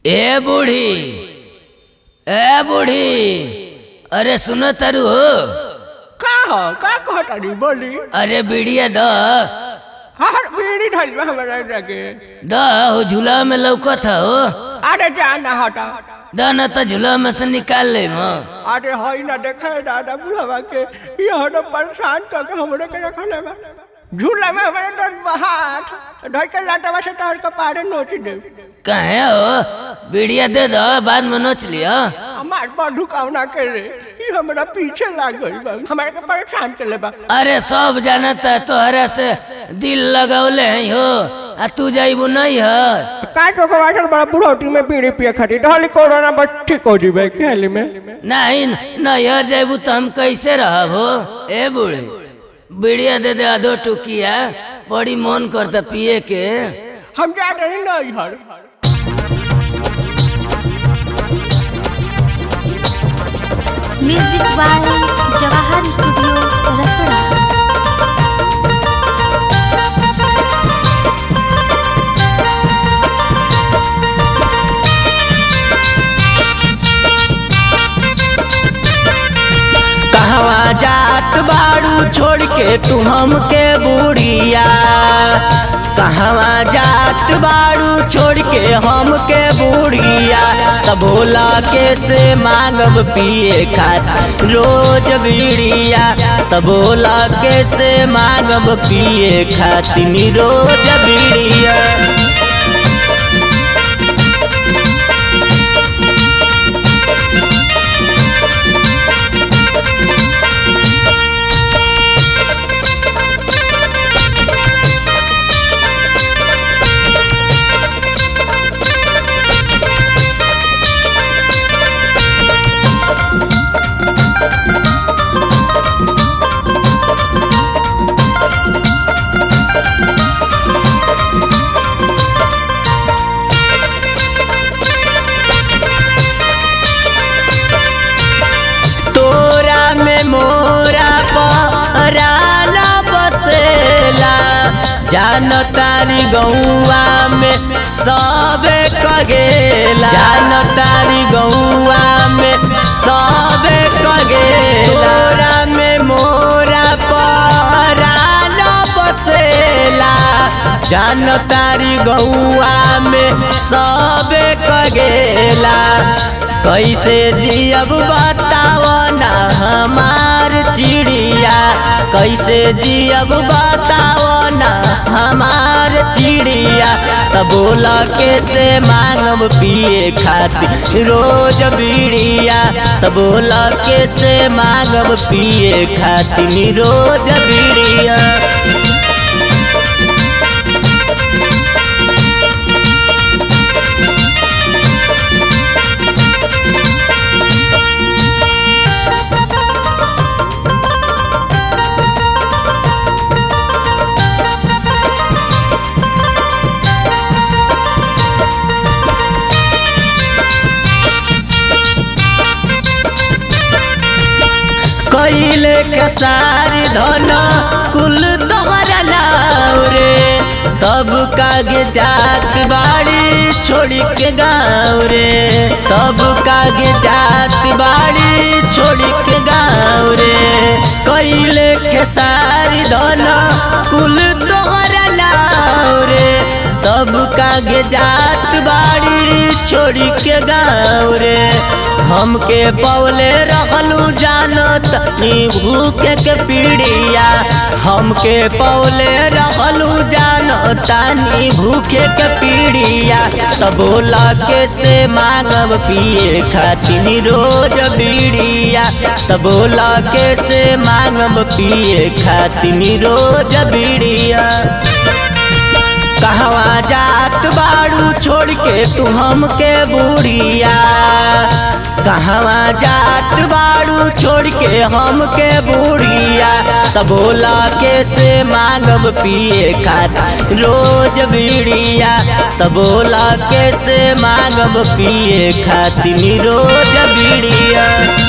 ए बूढ़ी ए बूढ़ी अरे सुनो तरु हो का हो का कहतानी बोली अरे बीड़िया द हर बीड़ी ढल में हमारा लगे द हो झूला में लौकत हो अरे जाना हटा द न तो झूला में से निकाल ले म अरे हई ना देखे दादा बुढ़वा के यह तो परेशान करके हमरे के रखले बा झूला में हमारे डर बहात ढल के लाटवा से तोड़ के पारे नोच दे कहे हो बीड़िया दे दो बाद में नोच लिया हमार बंधु कामना के रे ई हमरा पीछे लाग गई बा हमारे के परेशान कर ले बा अरे सब जानता है तोहरा से दिल लगौले हैं हो आ तू जाइबू नहीं है का तो के वाटर बड़ा बुढ़ौती में बीड़ी पिए खाती ढल कोरोना बस ठीक हो जीबे खेली में नहीं नहीं यार जाइबू तो हम कैसे रहब हो ए बूढ़ी बीड़िया दे दे आधो टुकिया बड़ी मन करता पिए के हम जा रहे नहीं हर म्यूजिक बाय जवाहर स्टूडियो रसोड़ा कहवा जात बाड़ू छोड़ के तू हमके बुढ़िया कहवा जात बाड़ू छोड़ के हमके बुढ़िया तब भोला के से मांगब पिए खातिर रोज बीड़िया तब भोला के से मांगब पिए खातिर रोज बीड़िया तोरा में मोरा पराला बसेला जान तारी गौआ में सबे कगेला जान तारी गौआ में सबे कगेला तोरा में मोरा पराला बसेला जान तारी गौआ में सबे कगेला कैसे जियब बताव ना हमार चिड़िया कैसे जियब बताव ना हमार चिड़िया तब बोला कैसे मांगब पिए खातिर रोज बीड़िया तब बोला कैसे मांगब पिए खातिर रोज बीड़िया कैले के सारी धन कुल तोहरा नाव रे तब कागे जात बाड़ी छोड़ी के गाँव रे तब कागे जात बाड़ी छोड़ी के गाँव रे कैले के सारी धन कुल तोहरा नाव रे तब कागे जात बाड़ी छोड़ी के गाँव रे हमके पौले रहलू जानत नी भूखे के पीड़िया हमके पौले रहलू जानत नी भूखे के पीड़िया तब बोला के से मांगब पिए खातिर रोज बीड़िया तब बोला के से मांगब पिए खातिर रोज बीड़िया कहवा जात बाड़ू छोड़ के तू हमके बुढ़िया कहवा जात बाड़ू छोड़ के हमके बुढ़िया तब बोला के से मांगब पिए खातिर रोज बीड़िया तब बोला के से मांगब पिए खातिर रोज बीड़िया